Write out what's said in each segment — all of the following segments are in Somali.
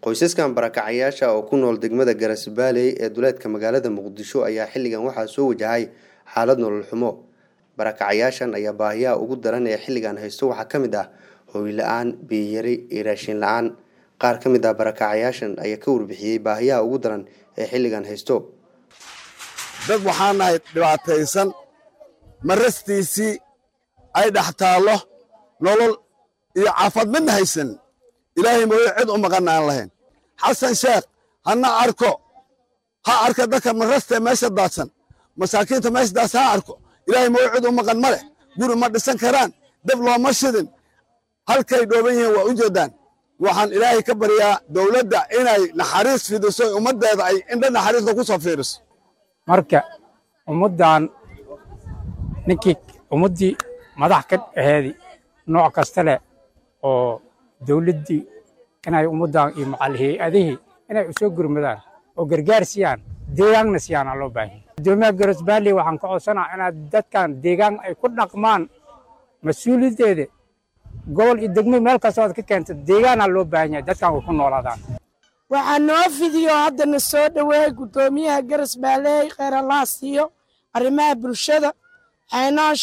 qoysaskan barakacayaasha oo ku nool degmada garasbaaley ee duleedka magaalada muqdisho ayaa xilligan waxaa soo wajahay xaalad nolol xumo barakacayaashan ayaa baahiyaha ugu daran ee xilligan haysto waxaa ka mid ah hooy la-aan biyiyari iyo raashin la-aan qaar ka mid ah barakacayaashan ayaa ka warbixiyey baahiyaha ugu daran ee xilligan haysto dad waxaa nahay dhibaataysan marastiisii ay dhex taallo nolol iyo caafad midna haysan ilaahay mooye cid u maqanna aan lahayn xasan sheekh hana arko ha arka dadka marastee meesha daadsan masaakiinta meesha daadsan ha arko ilaahay mooye cid u maqan ma leh guri ma dhisan karaan dab looma shidin halkay dhooban yihiin waa u jeeddaan waxaan ilaahay ka baryaa dowladda inay naxariis fidiso ummaddeeda ay indha naxariista ku soo fiiriso marka ummaddan ninkii ummaddii madax ka aheedi nooc kasta leh oo dawladdii inay ummaddan iyo macal hay-adihii inay u soo gurmadaan oo gargaar siiyaan deegaanna siyaana loo baahanya guddoomiyaha garasbaalley waxaan ka codsanaa inaad dadkan deegaan ay ku dhaqmaan mas-uuliyaddeeda gobol iyo degmo meel kastoo aad ka keenta deegaanaa loo baahan yahay dadkan way ku noolaadaan waxaa noo fidiyo haddana soo dhoweeyey guddoomiyaha garasbaaleey kheyr allah siiyo arrimaha bulshada xaynaash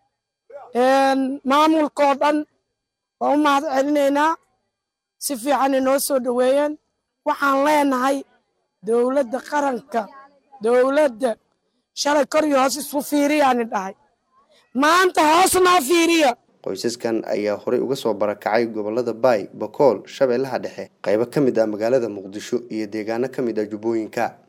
maamulkoo dhan waa u mahad celinaynaa si fiican inoo soo dhoweeyeen waxaan leenahay dowladda qaranka dowladda shalay kor iyo hoos isku fiiriyaani dhahay maanta hoos noo fiiriya qoysaskan ayaa horey uga soo barakacay gobolada baay bakool shabeellaha dhexe qaybo ka mid ah magaalada muqdisho iyo deegaano ka mid ah jubbooyinka